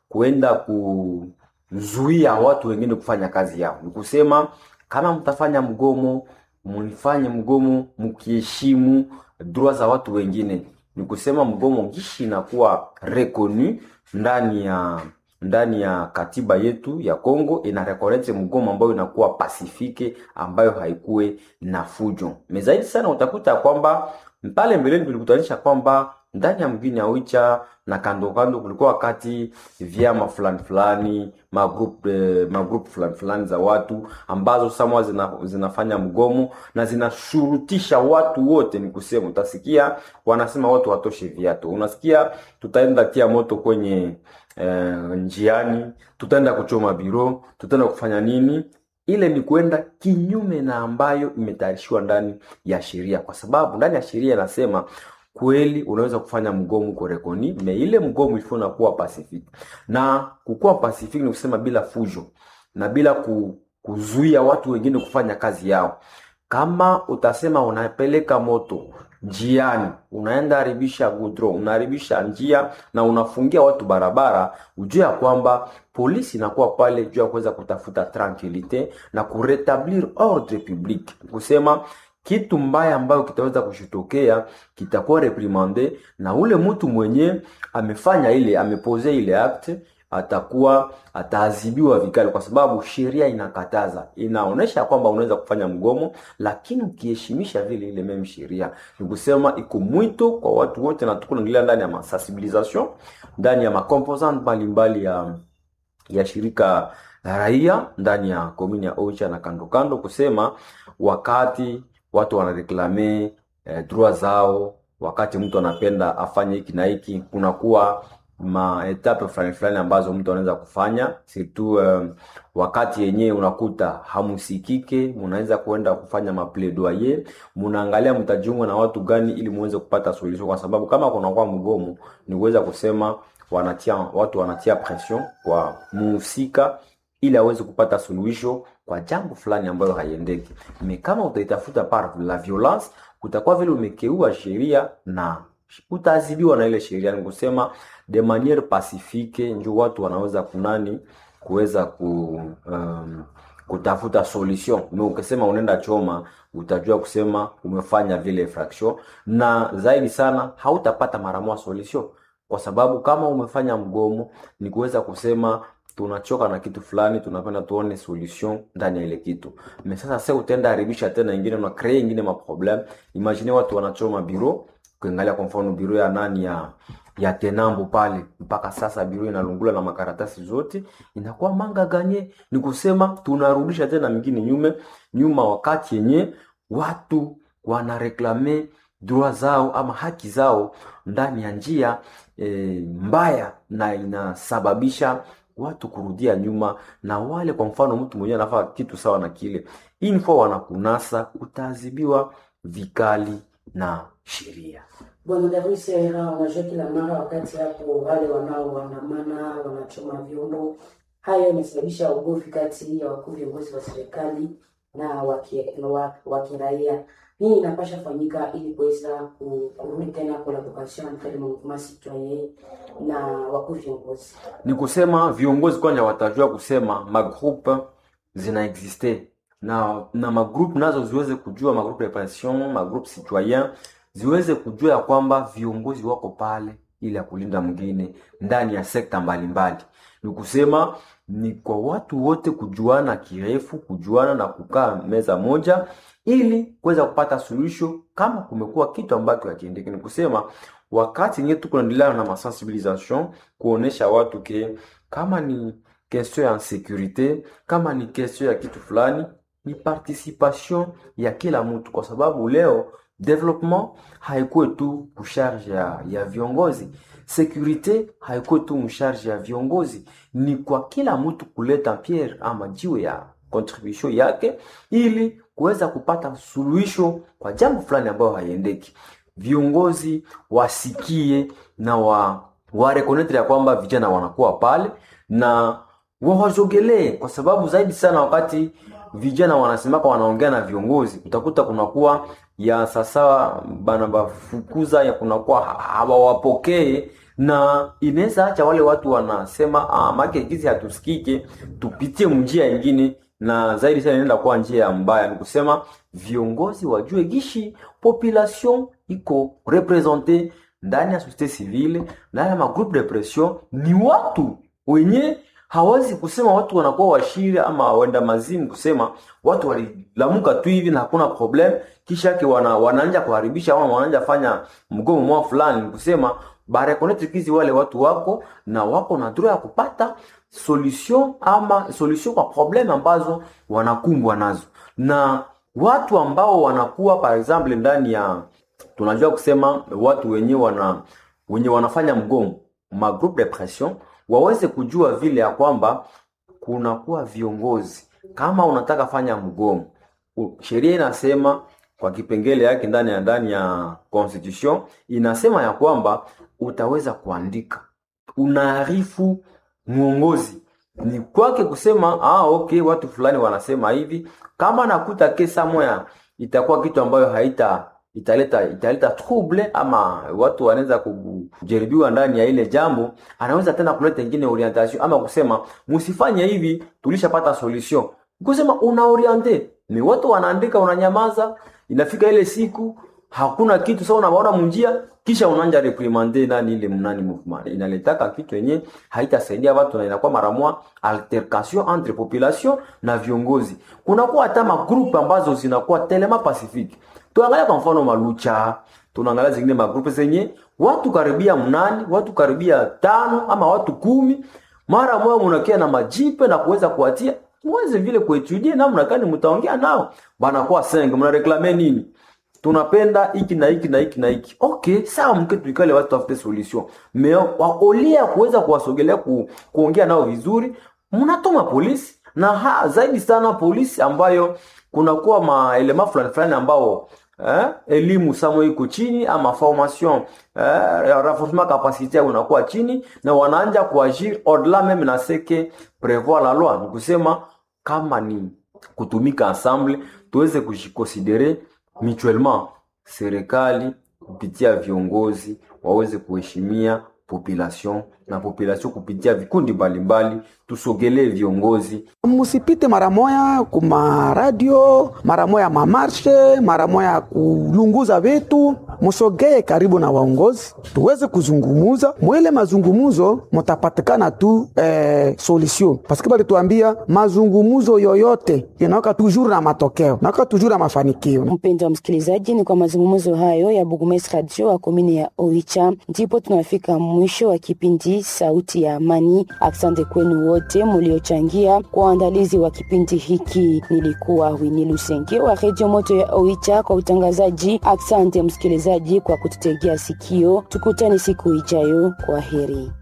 kuenda kuzuia watu wengine kufanya kazi yao. Ni kusema kama mtafanya mgomo, mlifanye mgomo mkiheshimu droit za watu wengine. Ni kusema mgomo gishi inakuwa reconu ndani ya ndani ya katiba yetu ya Kongo ina reconnect mgomo ambayo inakuwa pasifike, ambayo haikuwe na fujo. Mezaidi sana utakuta kwamba pale mbeleni tulikutanisha kwamba ndani ya mgini ya Oicha na kando kando kulikuwa wakati vyama fulani fulani magroup eh, magroup fulani fulani za watu ambazo samwa zina, zinafanya mgomo na zinashurutisha watu wote. Ni kusema utasikia wanasema watu watoshe viatu, unasikia tutaenda tia moto kwenye eh, njiani, tutaenda kuchoma biro, tutaenda kufanya nini ile ni kwenda kinyume na ambayo imetayarishiwa ndani ya sheria, kwa sababu ndani ya sheria inasema kweli unaweza kufanya mgomo korekoni me ile mgomo ifo nakuwa pacific, na kukuwa pacific ni kusema bila fujo na bila ku, kuzuia watu wengine kufanya kazi yao. Kama utasema unapeleka moto njiani, unaenda haribisha gudro, unaharibisha njia na unafungia watu barabara, ujue ya kwamba polisi inakuwa pale juu ya kuweza kutafuta tranquilite na kuretablir ordre public, kusema kitu mbaya ambayo kitaweza kushitokea kitakuwa reprimande na ule mtu mwenye amefanya ile amepose ile acte atakuwa ataadhibiwa vikali, kwa sababu sheria inakataza, inaonesha kwamba unaweza kufanya mgomo, lakini ukiheshimisha vile ile meme sheria. Ni kusema iko mwito kwa watu wote, na tuko naendelea ndani ya masensibilisation, ndani ya makomposant mbalimbali ya ya shirika la raia ndani ya komini ya Oicha na kando kando, kusema wakati watu wanareklame eh, droit zao, wakati mtu anapenda afanye hiki na hiki, kunakuwa maetape fulani fulani ambazo mtu anaweza kufanya surtout um, wakati yenyewe unakuta hamusikike, mnaweza kuenda kufanya mapledoyer, mnaangalia mtajiunga na watu gani ili muweze kupata solution, kwa sababu kama kunakuwa mgomo ni kuweza kusema wanatia watu wanatia pression kwa muhusika ili aweze kupata suluhisho kwa jambo fulani ambayo haiendeki. Me kama utaitafuta par la violence, utakuwa vile umekeua sheria na utaadhibiwa na ile sheria. Ni kusema de maniere pacifique, ndio watu wanaweza kunani kuweza ku um, kutafuta solution. Me ukisema unaenda choma, utajua kusema umefanya vile infraction, na zaidi sana hautapata mara moja solution, kwa sababu kama umefanya mgomo ni kuweza kusema tunachoka na kitu fulani, tunapenda tuone solution ndani ya ile kitu. Me sasa sasa utaenda haribisha tena ingine na create ingine ma problem. Imagine watu wanachoma biro, kuangalia kwa mfano biro ya nani ya ya Tenambo pale, mpaka sasa biro inalungula na makaratasi zote, inakuwa manga ganye. Ni kusema tunarudisha tena mingine nyume nyuma, wakati yenye watu wanareklame droit zao ama haki zao ndani ya njia e, mbaya na inasababisha watu kurudia nyuma, na wale kwa mfano mtu mwenyewe anafaa kitu sawa na kile info wanakunasa, utaadhibiwa vikali na sheria. Bwana Davis Era, unajua kila mara wakati hapo wale wanaoandamana wanachoma vyombo, haya imesababisha ugomvi kati ya wakuu viongozi wa serikali na wa kiraia. Nini inapasha fanyika ili kuweza kurudi tena collaboration entre le mouvement citoyen na wakuu viongozi? Ni kusema viongozi kwanja watajua kusema magroupe zina existe na na magroupe nazo ziweze kujua magroupe de pression, magroupe citoyen ziweze kujua ya kwamba viongozi wako pale ili ya kulinda mwingine ndani ya sekta mbalimbali. Ni kusema ni kwa watu wote kujuana kirefu, kujuana na kukaa meza moja ili kuweza kupata suluhisho kama kumekuwa kitu ambacho hakiendeki. Ni kusema wakati nye tuko naendelea na masensibilisation kuonesha watu ke kama ni question ya securite, kama ni question ya kitu fulani, ni participation ya kila mtu, kwa sababu leo development haikuwe tu kusharge ya, ya viongozi securite haikuwe tu msharge ya viongozi, ni kwa kila mtu kuleta pierre ama jiwe ya contribution yake ili kuweza kupata suluhisho kwa jambo fulani ambayo haiendeki. Viongozi wasikie na wa warekonetre ya kwamba vijana wanakuwa pale na wawazogelee, kwa sababu zaidi sana wakati vijana wanasemaka wanaongea na viongozi, utakuta kunakuwa ya sasa bana bafukuza ya kunakuwa hawawapokee na inaweza acha wale watu wanasema ah, make gizi hatusikike, tupitie njia ingine, na zaidi sana inaenda kuwa njia mbaya. Ni kusema viongozi wajue gishi population iko represente ndani ya societe civile, ndani ya magroupe de pression, ni watu wenye hawezi kusema watu wanakuwa washiri ama wenda mazimu, kusema watu walilamuka tu hivi na hakuna problem, kisha yake wana, wanaanja kuharibisha ama wanaanja fanya mgomo mwa fulani, ni kusema barekonete kizi wale watu wako na wako na droit ya kupata solution ama solution kwa problem ambazo wanakumbwa nazo, na watu ambao wanakuwa par exemple ndani ya tunajua kusema watu wenye wana wenye wanafanya mgomo ma groupe de pression waweze kujua vile ya kwamba kunakuwa viongozi. Kama unataka fanya mgomo, u- sheria inasema kwa kipengele yake ndani ya ndani ya constitution inasema ya kwamba utaweza kuandika, unaarifu mwongozi ni kwake kusema ah, okay, watu fulani wanasema hivi. Kama nakuta kesa moya itakuwa kitu ambayo haita italeta italeta trouble ama watu wanaweza kujaribiwa ndani ya ile jambo, anaweza tena kuleta ingine orientation ama kusema msifanye hivi, tulishapata solution. Kusema una oriente ni watu wanaandika, unanyamaza, inafika ile siku hakuna kitu sasa, unaona mnjia, kisha unaanja reprimande nani ile mnani movement, inaletaka kitu yenye haitasaidia watu na inakuwa mara moja altercation entre population na viongozi. Kunakuwa hata magrupu ambazo zinakuwa telema pacifique tuangalia kwa mfano malucha, tunaangalia zingine magrupu zenye watu karibia mnani, watu karibia tano ama watu kumi, mara moja munakia na majipe na kuweza kuwatia muweze vile kuetudie namna gani mtaongea nao, banakuwa senge, mnareklame nini? tunapenda hiki na hiki na hiki na hiki. Okay, sawa, mke tuikale watu tafute solution. Me waolia kuweza kuwasogelea ku, kuongea nao vizuri, mnatuma polisi na ha, zaidi sana polisi ambayo kunakuwa maelema fulani fulani ambao eh, elimu samo iko chini ama formation eh, renforcement capacité unakuwa chini na wanaanja kuagir au-delà même na seke prévoir la loi, ni kusema kama ni kutumika ensemble tuweze kujikonsidere mutuellement, serikali kupitia viongozi waweze kuheshimia population na population kupitia vikundi mbalimbali, tusogelee viongozi musipite mara moya kuma radio mara moya mamarshe mara moya kulunguza vitu, musogee karibu na waongozi tuweze kuzungumuza. Mwile mazungumuzo mutapatikana tu eh, solution paske balituambia mazungumuzo yoyote inawaka toujours na matokeo, nawaka toujours na mafanikio. Mpendo wa msikilizaji, ni kwa mazungumzo hayo ya Bugumes Radio wa komini ya Oicha ndipo tunafika mwisho wa kipindi Sauti ya Amani. Asante kwenu wote muliochangia kwa uandalizi wa kipindi hiki. Nilikuwa Wini Lusenge wa Redio Moto ya Oicha kwa utangazaji. Asante msikilizaji kwa kututegea sikio, tukutane siku ijayo. Kwa heri.